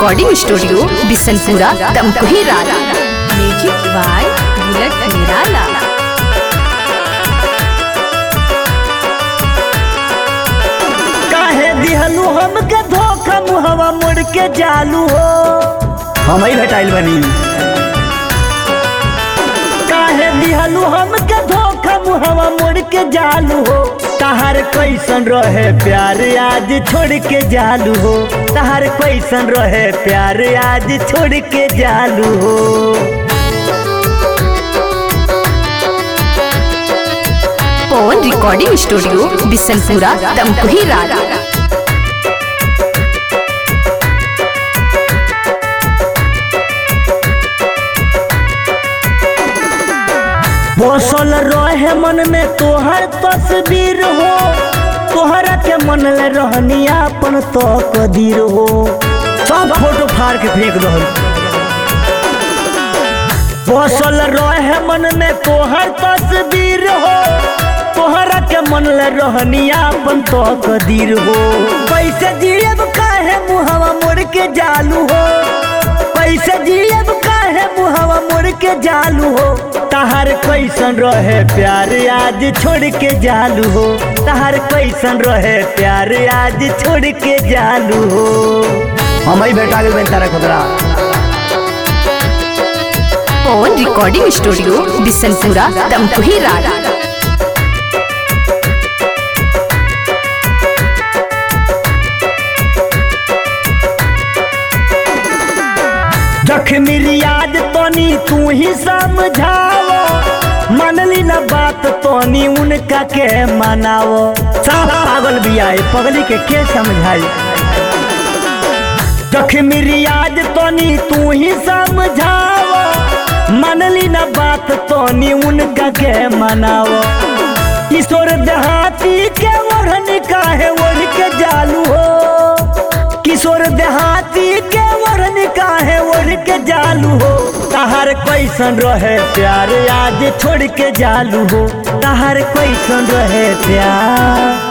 recording studio Bishanpura Damkohi रारा music by bullet निराला काहे दिहलू हमके धोखा मुहवा मुड़ के जालू हो हम ही भेटाइल बनी काहे दिहलू हमके धोखा मुहवा मुड़ के जालू हो तहार कैसन रहे प्यार आज छोड़ के जालू हो तहार कैसन रहे प्यार आज छोड़ के जालू हो पवन रिकॉर्डिंग स्टूडियो बिशनपुरा दमकोही रारा बसल रहे मन में तोहर तस्वीर हो तोहरा के मन ले रहनी अपन तो कदीर हो सब फोटो फाड़ के फेंक दहल बसल रहे मन में तोहर तस्वीर हो तोहरा के मन ले रहनी अपन तो कदीर हो कैसे जियब काहे मुहवा मोड़ के जालू हो कैसे जियब काहे मुहवा मोड़ के जालू हो तहार कैसन रहे प्यार आज छोड़ के जालू हो तहार कैसन रहे प्यार आज छोड़ के जालू हो हम ही बेटा के तारा खुदरा पवन रिकॉर्डिंग स्टूडियो बिशनपुरा दमकोही रारा जख्मी रियाज तनी तू ही समझाओ मनली न बात तनी उनका के मनाओ सब पागल बिया है, पगली के के समझाई जख्मी रियाज तनी तू ही समझाओ मनली न बात तनी उनका के मनाओ ईश्वर देहाती के ओढ़नी काहे ओढ़ के जालू हो किशोर देहाती के ओढ़नी काहे ओढ़ के जालू हो तहार कैसन रहे प्यार आज छोड़ के जालू हो तहार कैसन रहे प्यार